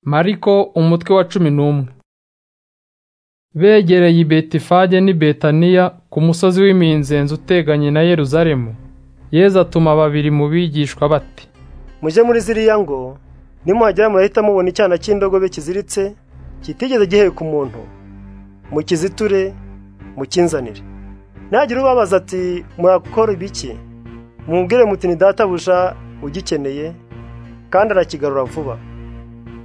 Mariko umutwe wa cumi n'umwe begereye i betifage n'i betaniya ku musozi w'iminzenzi uteganye na yeruzalemu yezu atuma babiri mu bigishwa bati mujye muri ziriya ngo nimuhagera murahita mubona icyana cy'indogobe kiziritse kitigeze giheka umuntu mukiziture mukinzanire nagira ubabaza ati murakora ibiki mubwire muti ni databuja ugikeneye kandi arakigarura vuba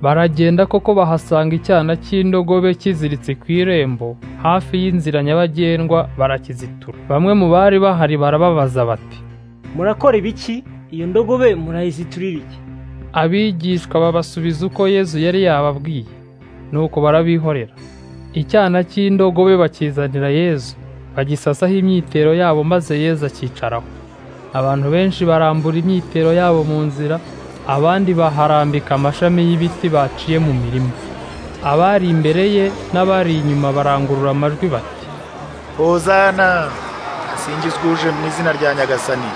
baragenda koko bahasanga icyana cy'indogobe kiziritse ku irembo hafi y'inzira nyabagendwa barakizitura bamwe mu bari bahari barababaza bati murakora ibiki iyo ndogobe murayiziturira iki abigishwa babasubiza uko yezu yari yababwiye nuko barabihorera icyana cy'indogobe bakizanira yezu bagisasaho imyitero yabo maze yezu akicaraho abantu benshi barambura imyitero yabo mu nzira abandi baharambika amashami y'ibiti baciye mu mirima abari imbere ye n'abari inyuma barangurura amajwi bati hozana asingizwe uje mu izina rya nyagasani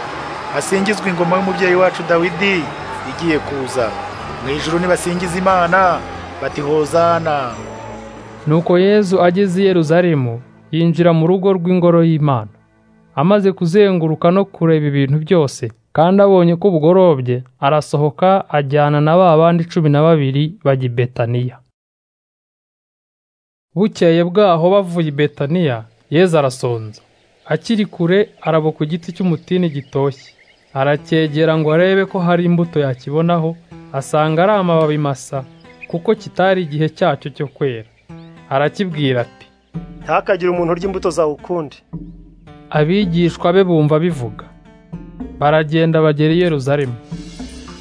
asingizwe ingoma y'umubyeyi wacu dawidi igiye kuza mu ijuru nibasingiza imana bati hozana nuko yezu ageze i yeruzalemu yinjira mu rugo rw'ingoro y'imana amaze kuzenguruka no kureba ibintu byose kandi abonye ko bugorobye arasohoka ajyana na ba bandi cumi na babiri bajya i betaniya bukeye bwaho bavuye i betaniya yezu arasonza akiri kure araba ku giti cy'umutini gitoshye aracyegera ngo arebe ko hari imbuto yakibonaho asanga ari amababi masa kuko kitari igihe cyacyo cyo kwera arakibwira ati ntakagire umuntu urya imbuto zawe ukundi abigishwa be bumva bivuga baragenda bagera i Yeruzalemu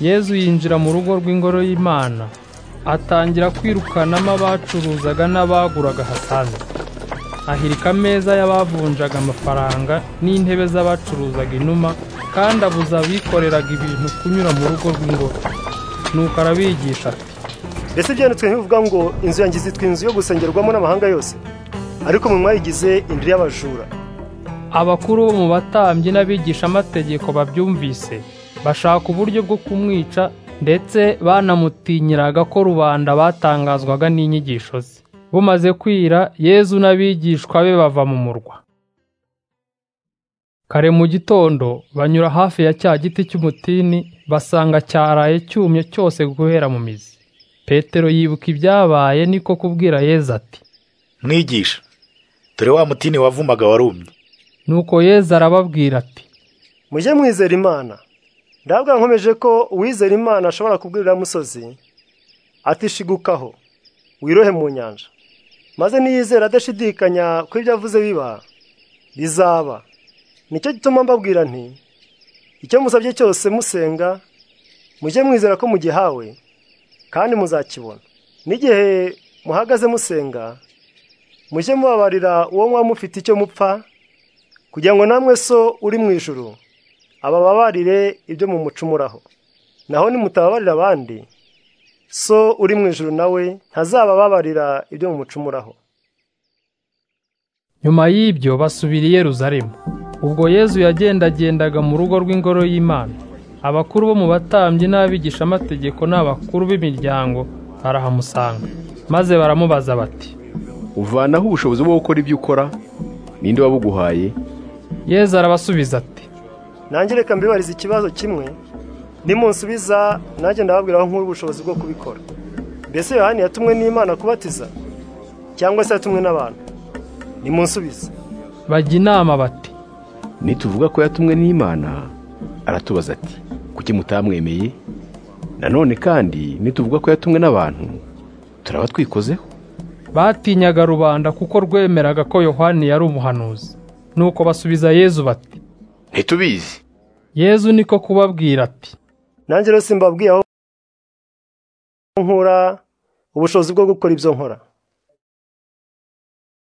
yezu yinjira mu rugo rw'ingoro y'imana atangira kwirukanamo abacuruzaga n'abaguraga hasanzwe ahirika ameza y'abavunjaga amafaranga n'intebe z'abacuruzaga inuma kandi abuza abikoreraga ibintu kunyura mu rugo rw'ingoro nuko arabigisha ati mbese byanditswe ntibivuga ngo inzu yanjye izitwa inzu yo gusengerwamo n'amahanga yose ariko mu mwayigize indiri y'abajura abakuru bo mu batambyi n'abigishamategeko babyumvise bashaka uburyo bwo kumwica ndetse banamutinyiraga ko rubanda batangazwaga n'inyigisho ze bumaze kwira yezu n'abigishwa be bava mu murwa kare mu gitondo banyura hafi ya cya giti cy'umutini basanga cyaraye cyumye cyose guhera mu mizi petero yibuka ibyabaye niko kubwira yezu ati mwigisha dore wa mutini wavumaga warumye nuko yezu arababwira ati mujye mwizera imana ndabwa nkomeje ko uwizera imana ashobora kubwirira musozi atishigukaho wirohe mu nyanja maze niyizera adashidikanya ko ibyo avuze biba bizaba nicyo gituma mbabwira nti icyo musabye cyose musenga mujye mwizera ko mugihawe kandi muzakibona n'igihe muhagaze musenga mujye mubabarira uwo muba mufite icyo mupfa kugira ngo namwe so uri mu ijoro abababarire ibyo mu mucumuraho naho nimutababarira abandi so uri mu ijoro nawe ntazabababarira ibyo mu mucumuraho nyuma y'ibyo basubira i Yeruzalemu ubwo yezu yagendagendaga mu rugo rw'ingoro y'imana abakuru bo mu batambyi n'abigishamategeko n'abakuru b'imiryango barahamusanga maze baramubaza bati uvanaho ubushobozi bwo gukora ibyo ukora ninde wabuguhaye yezu arabasubiza ati nanjye reka mbibariza ikibazo kimwe nimunsubiza nanjye ndababwira aho nk'uri ubushobozi bwo kubikora mbese yohani yatumwe n'imana kubatiza cyangwa se yatumwe n'abantu nimunsubize bajya inama bati nituvuga ko yatumwe n'imana aratubaza ati kuki mutamwemeye nanone kandi nituvuga ko yatumwe n'abantu turaba twikozeho batinyaga rubanda kuko rwemeraga ko yohani yari umuhanuzi nuko basubiza yezu bati ntitubizi yezu niko kubabwira ati nanjye rero simbabwiye aho nkura ubushobozi bwo gukora ibyo nkora